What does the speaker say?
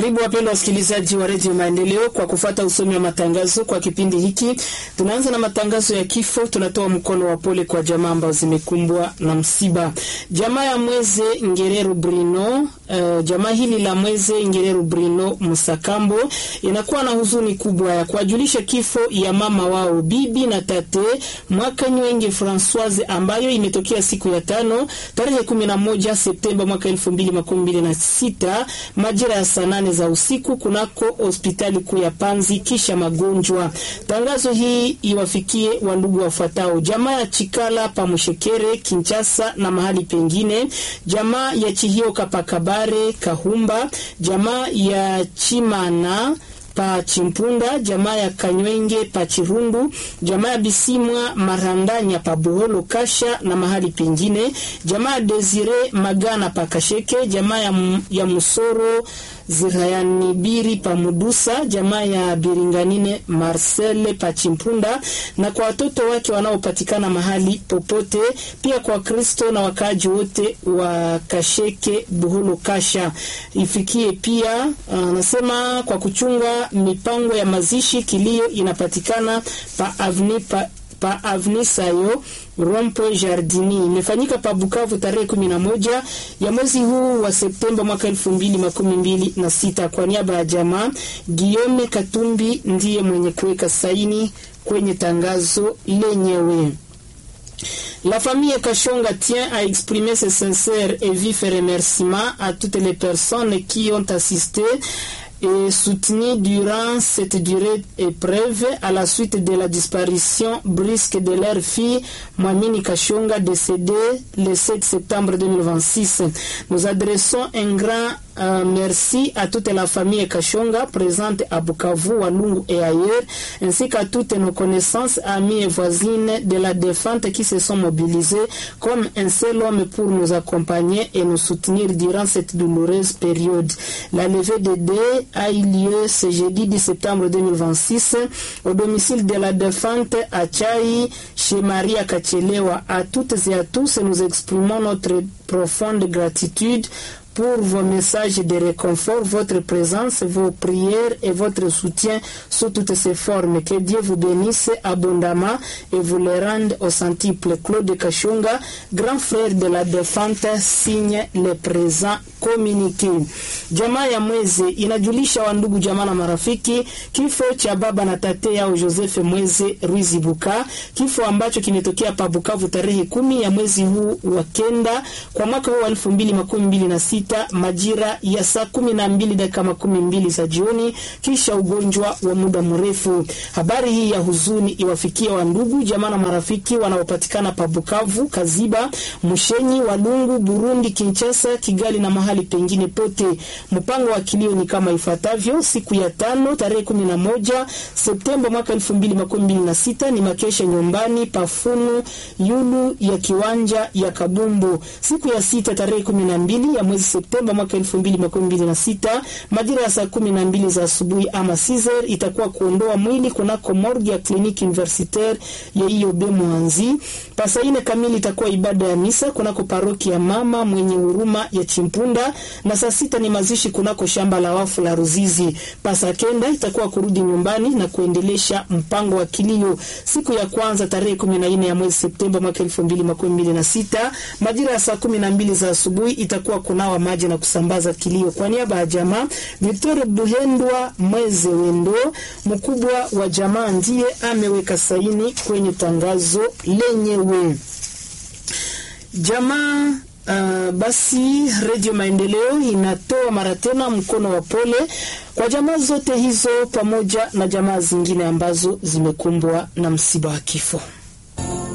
Karibu wapendwa wasikilizaji wa redio Maendeleo kwa kufata usomi wa matangazo kwa kipindi hiki. Tunaanza na matangazo ya kifo. Tunatoa mkono wa pole kwa jamaa ambazo zimekumbwa na msiba. Jamaa ya Mweze Ngerero Brino, uh, jamaa hili la Mweze Ngerero Brino Musakambo inakuwa na huzuni kubwa ya kuwajulisha kifo ya mama wao bibi na tate mwaka Nywenge Francoise ambayo imetokea siku ya tano tarehe 11 Septemba mwaka 2026 majira ya saa nane za usiku kunako hospitali kuu ya Panzi kisha magonjwa. Tangazo hii iwafikie wandugu wafuatao: jamaa ya Chikala Pamushekere Kinchasa na mahali pengine, jamaa ya Chihioka Pakabare Kahumba, jamaa ya Chimana pa Chimpunda, jamaa ya Kanywenge pa Chirundu, jamaa ya Bisimwa Marandanya pa Buholo Kasha na mahali pengine, jamaa ya Desire Magana pa Kasheke, jamaa ya, ya Musoro Zirayanibiri pa Mudusa, jamaa ya Biringanine Marcel pa Chimpunda, na kwa watoto wake wanaopatikana mahali popote, pia kwa Kristo na wakaaji wote wa Kasheke Buholo Kasha. Ifikie pia anasema kwa kuchunga mipango ya mazishi, kilio inapatikana pa avni pa pa Avni Sayo Rompo Jardini imefanyika pa Bukavu tarehe kumi na moja ya mwezi huu wa Septemba mwaka elfu mbili makumi mbili na sita. Kwa niaba ya jamaa, Guillaume Katumbi ndiye mwenye kuweka saini kwenye tangazo lenyewe. La famille Kachonga tient à exprimer ses sincères et vifs remerciements à toutes les personnes qui ont assisté et soutenu durant cette durée épreuve à la suite de la disparition brusque de leur fille Mwamini Kachonga décédée le 7 septembre 2026. Nous adressons un grand euh, merci à toute la famille Kachonga présente à Bukavu, Walungu et ailleurs, ainsi qu'à toutes nos connaissances, amis et voisines de la défunte qui se sont mobilisés comme un seul homme pour nous accompagner et nous soutenir durant cette douloureuse période. La levée de dés a eu lieu ce jeudi 10 septembre 2026 au domicile de la défunte à Chai, chez Maria Kachelewa. À toutes et à tous, nous exprimons notre profonde gratitude pour vos messages de réconfort, votre présence, vos prières et votre soutien sous toutes ces formes. Que Dieu vous bénisse abondamment et vous les rende au centuple. Claude Kachunga, grand frère de la défunte, signe le présent communiqué. Jamaa ya Mweze inajulisha wandugu jamaa na marafiki kifo cha baba na tate yao Joseph Mweze Ruizibuka, kifo ambacho kimetokea pa Bukavu tarehe kumi ya mwezi huu wa kenda kwa mwaka huu wa elfu mbili makumi mbili na sita majira ya saa kumi na mbili dakika makumi mbili za jioni, kisha ugonjwa wa muda mrefu. Habari hii ya huzuni iwafikia wandugu jamaa na marafiki wanaopatikana pa Bukavu, Kaziba, Mushenyi, Walungu, Burundi, Kinshasa, Kigali na mahali pengine pote. Mpango wa kilio ni kama ifuatavyo: siku ya tano tarehe kumi na moja Septemba mwaka elfu mbili makumi mbili na sita ni makesha nyumbani pafunu yulu ya kiwanja ya Kabumbu. Siku ya sita tarehe kumi na mbili ya mwezi Septemba mwaka elfu mbili makumi mbili na sita majira ya saa kumi na mbili za asubuhi ama Caesar itakuwa kuondoa mwili kunako morgue ya kliniki universitaire ya IOB Mwanzi. Pasa ine kamili itakuwa ibada ya misa kunako paroki ya mama mwenye huruma ya Chimpunda, na saa sita ni mazishi kunako shamba la wafu la Ruzizi. Pasa kenda itakuwa kurudi nyumbani na kuendelesha mpango wa kilio. Siku ya kwanza tarehe kumi na nne ya mwezi Septemba mwaka elfu mbili makumi mbili na sita majira ya saa kumi na mbili za asubuhi itakuwa kunawa maji na kusambaza kilio. Kwa niaba ya jamaa, Victor Buhendwa Mweze Wendo, mkubwa wa jamaa, ndiye ameweka saini kwenye tangazo lenyewe. Jamaa Uh, basi Redio Maendeleo inatoa mara tena mkono wa pole kwa jamaa zote hizo pamoja na jamaa zingine ambazo zimekumbwa na msiba wa kifo.